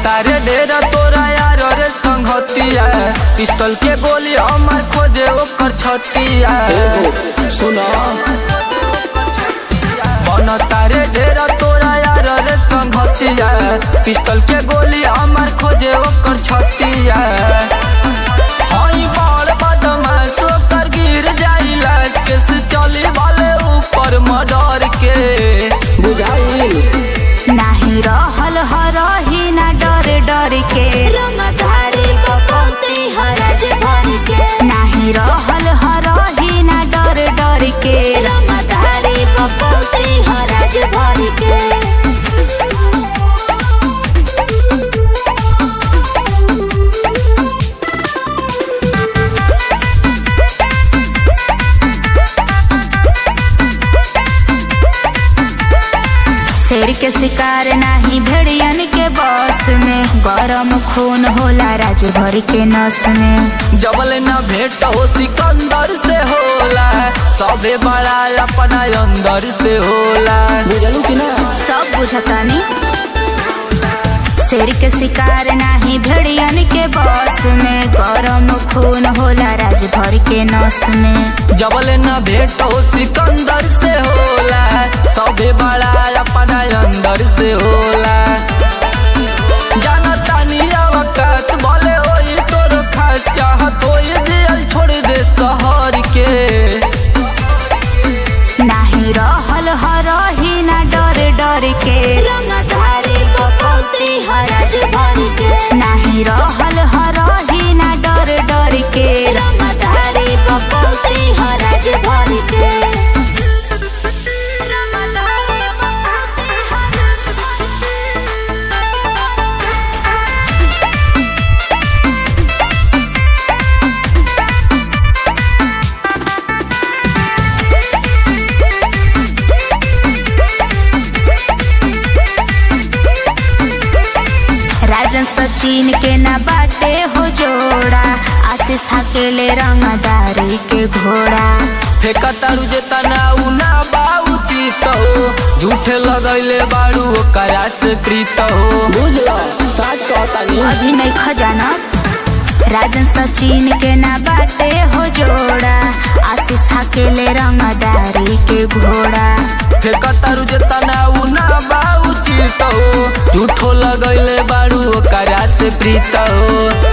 तारे डेरा तोरा यार रे संगतिया पिस्तल के गोली हमार खोजे ओकर छतिया सुनो बन तारे डेरा तोरा यार रे संगतिया पिस्तल के गोली हमार खोजे ओकर छतिया हई बड़ बदमाश ओकर गिर जाई लाश के से चली वाले ऊपर मर्डर के बुझाइल नाही रहल हरही ना डर डर के रंगधारी बपौती हरज भर के नाही रहल हरही ना डर डर के रंगधारी बपौती हरज भर के शेर के शिकार नाही भेड़ियन के बस में गरम खून होला राजभर के नस में जबल न भेंट हो सिकंदर से होला सबे बड़ा अपना अंदर से होला बुझलू कि ना सब बुझतानी शेर के शिकार नाही भेड़ियन के बस में गरम खून होला राजभर के नस में जबल न भेंट हो सिकंदर से होला सबे बड़ा अपना अंदर से होला जानता नहीं अवकात बोले होई तोर खास चाहत होई जेल छोड़ दे शहर के नाही रहल हरही ना डर डर के रंगधारी बपौती हरज भर के नाही रहल हरही ना डर डर के रंगधारी बपौती हरज भर के रंगधारी बपौती हरज भर राजन सचिन के ना बाटे हो जोड़ा आशीष हकेले रंगदारी के घोड़ा फेकतारू जे तनाऊ ना बाऊ चित हो झूठे लगैले बारू ओकरा से प्रीत हो बुझलो साच कहतानी अभी नहीं खजाना राजन सचिन के ना बाटे हो जोड़ा आशीष हकेले रंगदारी के घोड़ा फेकतारू जे तनाऊ ना बाऊ चित हो झूठो लगैले बारू ओकरा से प्रीत हो